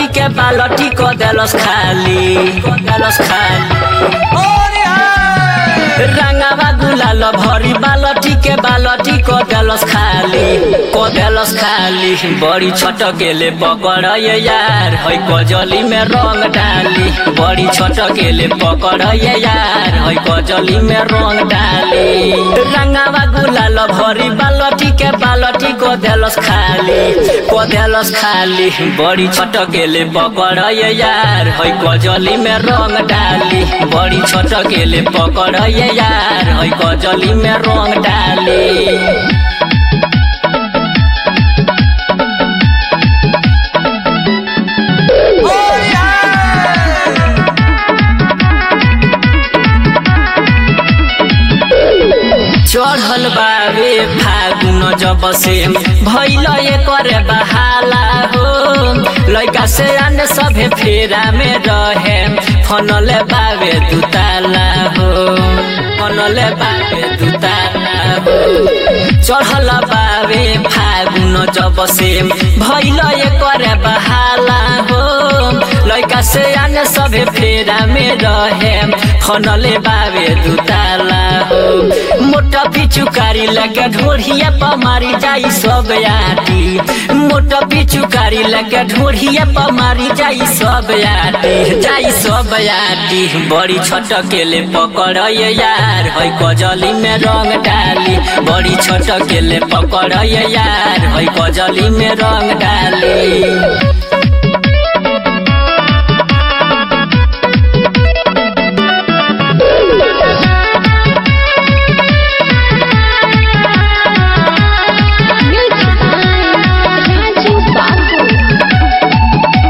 के बालटी को देलस खाली को देलस खाली रंगावा गुलाल भरी बालटी के बालटी को देलस खाली को देलस खाली बड़ी छोट गेले पकड़ ये यार है कजली में रंग डाली बड़ी छोट गेले पकड़ ये यार है कजली में रंग डाली रंगावा गुलाल भरी बालटी के बालटी को देलस खाली को देलस खाली बड़ी छोट गेले पकड़ ये यार है कजली में रंग डाली बड़ी छोट गेले पकड़ ये यार है कजली में रंग डाली चढ़ल बाबे फागुन जब से भैल करे बहाला हो लैका से आने सभे फेरा में रहे फनले बाबे दुताला हो फनले बाबे दुताला हो चढ़ल बाबे फागुन जब से भैल करे बहाला हो लैका से आने सभे फेरा में रहे फनले बाबे दुताला हो मोटा पिचुकारी लगे ढोढ़िया पर मारी जाई सब आटी मोटा पिचुकारी लगे ढोढ़िया पर मारी जाई सब आटी जाई सब आटी बड़ी छोट केले पकड़ ये यार है कजली में रंग डाली बड़ी छोट केले पकड़ ये यार है कजली में रंग डाली Music by Raju Babu.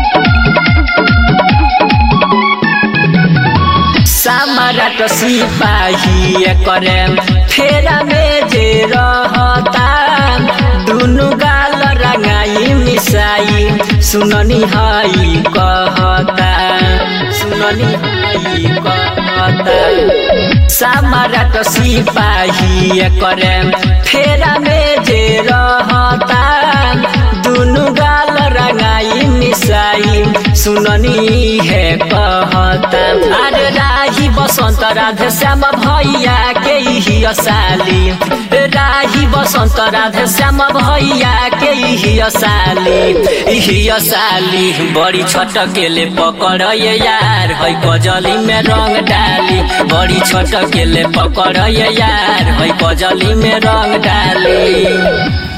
सामराट सिपाही करे फेरा में जे रहता दुनु गाल रंगाई मिसाई सुननी हई कहता सुननी हई कहता सामराट सिपाही करे फेरा में जे रहता दुनु गाल रंगाई मिसाई सुननी है कहता अरे राही बसंत राधे श्याम भैया के ही असाली राही बसंत राधे श्याम भैया के ही असाली ही असाली बड़ी छोट केले पकड़ ये यार है कजली में रंग डाली बड़ी छोट केले पकड़ ये यार है कजली में रंग डाली